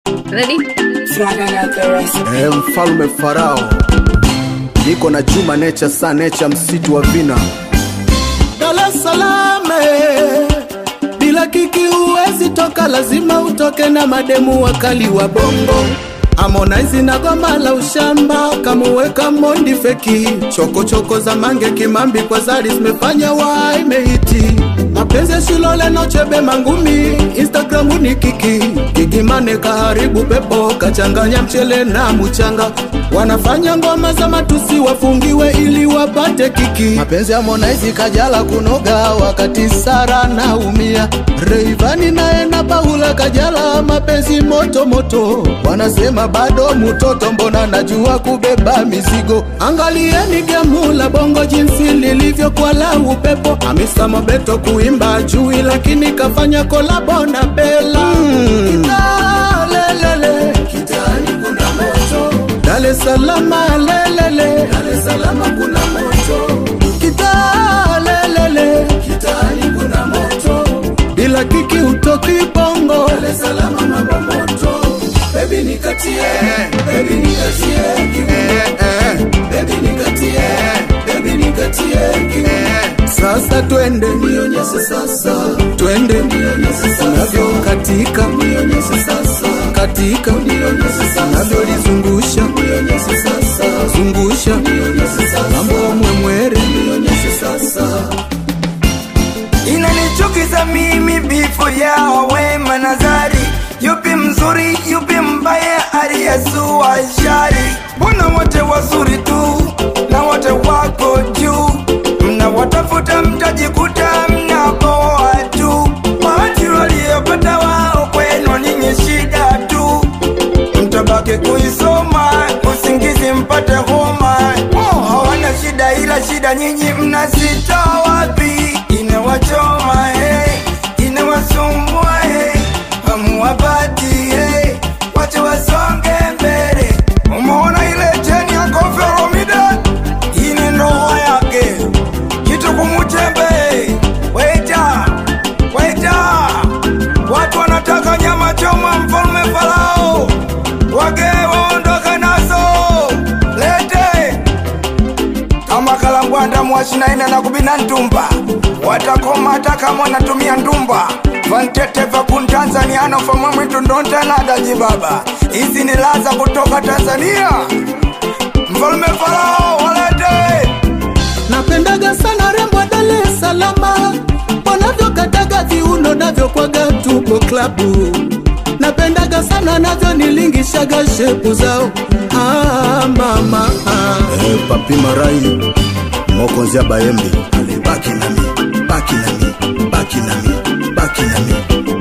Ready? Eh, mfalme Farao niko na Juma Nature Sa Nature msitu wa vina Dar es Salaam eh, bila kiki huwezi toka, lazima utoke na mademu wakali wa bongo. Harmonize na goma la ushamba kamuweka mondi feki, chokochoko choko za mange kimambi kwa zari zimefanya waimehiti mapenzi ya Shilole na Chebe Mangumi, Instagram ni kiki kikimane kaharibu pepo, kachanganya mchele na mchanga, wanafanya ngoma za matusi wafungiwe ili wapate kiki. Mapenzi ya Harmonize kajala kunoga, wakati Sara naumia. Rayvanny naye na Paula kajala, mapenzi moto moto, wanasema bado mutoto, mbona najua kubeba mizigo. Angalieni gemu la bongo jinsi lilivyokuwa la upepo, Hamisa Mobeto kuimba jui, lakini kafanya kolabo na Bella mm. Lelele kitani kuna moto Dar es Salaam lelele Dar es Salaam kuna moto Kita lelele kitani kuna moto Bila kiki utoki bongo Dar es Salaam mambo moto Baby nikatie Baby nikatie kiuno Baby nikatie Baby nikatie kiuno sasa twende nionyeshe sasa twende nionyeshe sasa navyo katika nionyeshe sasa katika nionyeshe sasa navyo lizungusha nionyeshe sasa zungusha nionyeshe sasa mambo mwemwere nionyeshe sasa inanichukiza mimi bifo yao Wema na Zari, yupi mzuri yupi mbaya, aliyesua shari. Mbona wote wazuri tu na wote wako juu, mnawatafuta mtajikuta mnaboa tu. Bahati waliyopata wao kwenu ninyi shida tu, mtabaki kuisoma usingizi mpate homa. Oh, hawana shida ila shida nyinyi mnazitoa wapi? Inawachoma hey, inawasumbua hey, hamuwapati hey, wache wasonge mbele. Umeona ile cheni ya Koffi Olomide, hii ni ndoa yake kitu kumutembe. Waita, waita, watu wanataka nyama choma, mfalme Farao wage waondoke nazo, lete kama kalangwanda mwashinaina na kubina ntumba watakoma hata kama wanatumia ndumba vantete vakun tanzania nofama mwitu ndontanadaji baba hizi ni laza kutoka tanzania mfalume farao walete napendaga sana rembo wa Dar es Salaam wanavyokataga viuno navyokwaga tupo klabu napendaga sana navyonilingishaga shepu zao ah, mama ah. eh, Papi Marai Mokonzia Bayembe ale baki nami baki nami baki nami baki nami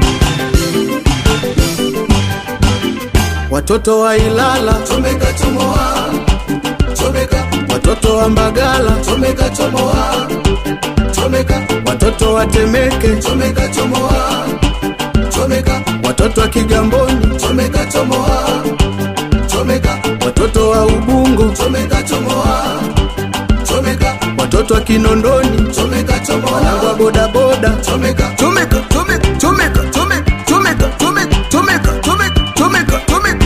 watoto wa Ilala chomeka chomoa chomeka watoto wa Mbagala chomeka chomoa chomeka watoto wa Temeke chomeka chomoa chomeka watoto wa Kigamboni chomeka chomoa chomeka watoto wa Ubungo chomeka chomoa chomeka watoto wa Kinondoni chomeka chomoa wanangu wa bodaboda chomeka chomeka chomeka chomeka chomeka chomeka chomeka chomeka chomeka chomeka chomeka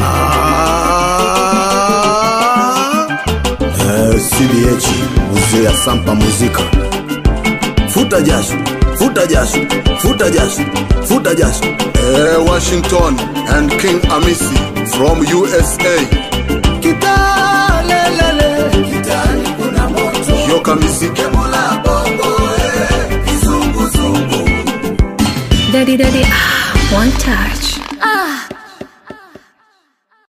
Ah, eh, CBH muzee ya Sampa muzika futa jasho futa jasho futa jasho futa jasho eh, Washington and King Amisi from USA Kitalelele kitani kuna moto Yoka Misike Mola bongo eh kizunguzungu Daddy, daddy, ah, one touch. Ah,